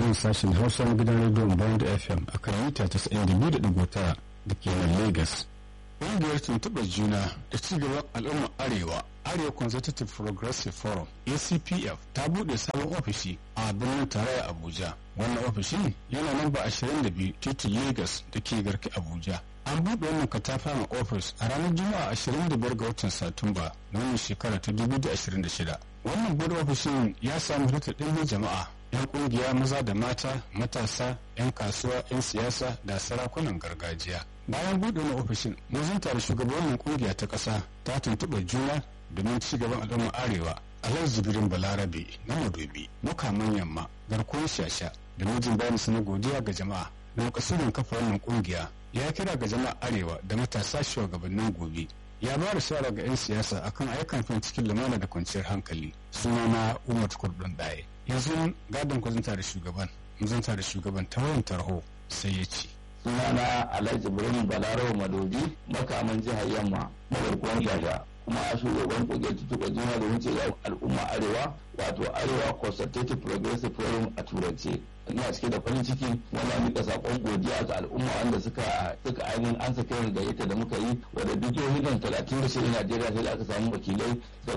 nan sashen hausa na gidan rediyon bond fm a kan mita 92.9 da ke nan lagos ƙungiyar tuntuɓar juna da cigaban al'ummar arewa arewa consultative progressive forum acpf ta buɗe sabon ofishi a birnin tarayya abuja wannan ofishin yana namba 22 titin lagos da ke garki abuja an buɗe wannan katafaren ofis a ranar juma'a 25 ga watan satumba na wannan shekara ta 2026 wannan buɗe ofishin ya samu halittar ɗimbin jama'a 'yan ƙungiya maza da mata matasa 'yan kasuwa 'yan siyasa da sarakunan gargajiya bayan buɗe wani ofishin mun zanta da shugabannin ƙungiya ta ƙasa ta tuntuɓa juna domin ci gaban al'ummar arewa alhaji jibirin balarabe na madobi mukaman yamma garkuwar shasha da mijin bayan su na godiya ga jama'a da makasudin kafa wannan ƙungiya ya kira ga jama'a arewa da matasa shugabannin gobe ya ba da shawara ga 'yan siyasa akan ayyukan fin cikin lumana da kwanciyar hankali suna na umar kurdun ɗaya yanzu gadon kwazanta da shugaban zanta da shugaban ta wayan tarho sai ya ce sunana alhaji birnin balarawa madobi makaman jihar yamma magarkuwan shasha kuma shugaban kungiyar tutuka juna da wuce ga al'umma arewa wato arewa consultative progressive forum a turance ina cike da farin ciki wanda muka sakon godiya ga al'umma wanda suka suka ainihin an saka yin gayyata da muka yi wadda duk jihohin talatin da shirin najeriya sai da aka samu wakilai da